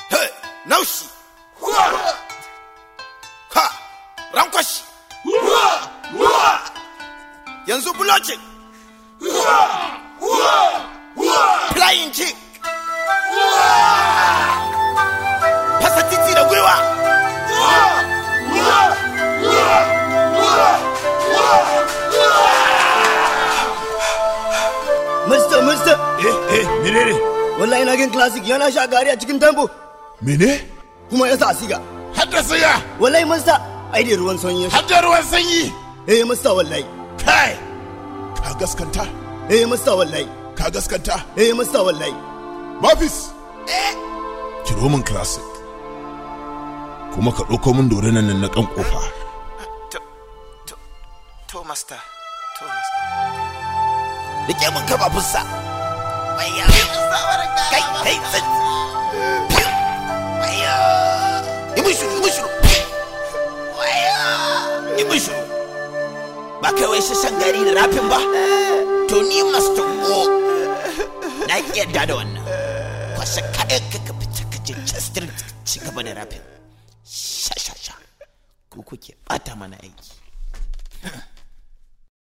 Hey, naushi. Ha, rankwashi. Yanzu blocking. Flying kick. Fasa titi da gwiwa. Mister, mister, Eh, eh, menene? wallahi na gan classic yana sha gari a cikin tambo Mene? kuma ya sa siga. Haddasa ya, Wallahi mister, ai da ruwan sanyi ya sha. hadda ruwan sanyi. Eh mister wallahi. Kai! Ka gaskanta? Eh mister wallahi. Ka gaskanta? Eh mister wallahi. Mafis! Kiro min classic. Kuma ka ɗauko min dorinan nan na kan ƙofa. To, to, to, master. To, master. Rike mun kaba fussa. Waya. Kai, kai, tsit. Piu. Waya. Yi mun shiru, yi mun shiru. Waya. Yi mun shiru. Ba kai wai sassan gari da rafin ba. To ni master go. Na ki yadda da wannan. Kwashe kayan ka ka fita ka je Chester ci gaba da rafin. Sha sha sha. Ku kuke bata mana aiki.